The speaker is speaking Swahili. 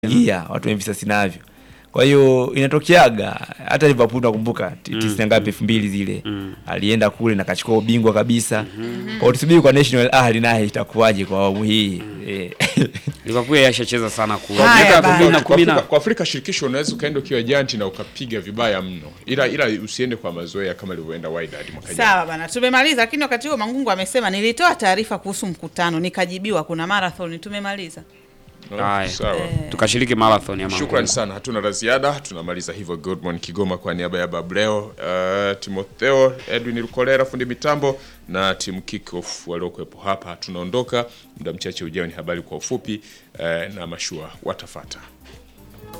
gia watu wenye visasi navyo. Kwa hiyo inatokeaga hata Liverpool nakumbuka ti- tisini na ngapi elfu mbili zile alienda kule na kachukua ubingwa kabisa. Kwa hiyo tusubiri kwa National Ahli naye itakuwaje kwa awamu hii eh. Liverpool yashacheza sana kule. Haya, Miaka elfu bana. mbili na Kwa kumi na Afrika, kwa Afrika shirikisho unaweza ukaenda ukiwa janti na ukapiga vibaya mno, ila ila usiende kwa mazoea kama ilivyoenda Wydad mwaka jana. Sawa bana, tumemaliza. Lakini wakati huo Mangungu amesema nilitoa taarifa kuhusu mkutano nikajibiwa kuna marathon. Tumemaliza. No, Haya. sawa. tukashiriki marathon ya Shukrani Mangungu. sana, hatuna la ziada. Tunamaliza hivyo Good Morning Kigoma kwa niaba ya Bableo, uh, Timotheo, Edwin Lukolera fundi mitambo na timu kickoff waliokuwepo hapa. Tunaondoka muda mchache ujao, ni habari kwa ufupi uh, na mashua watafata.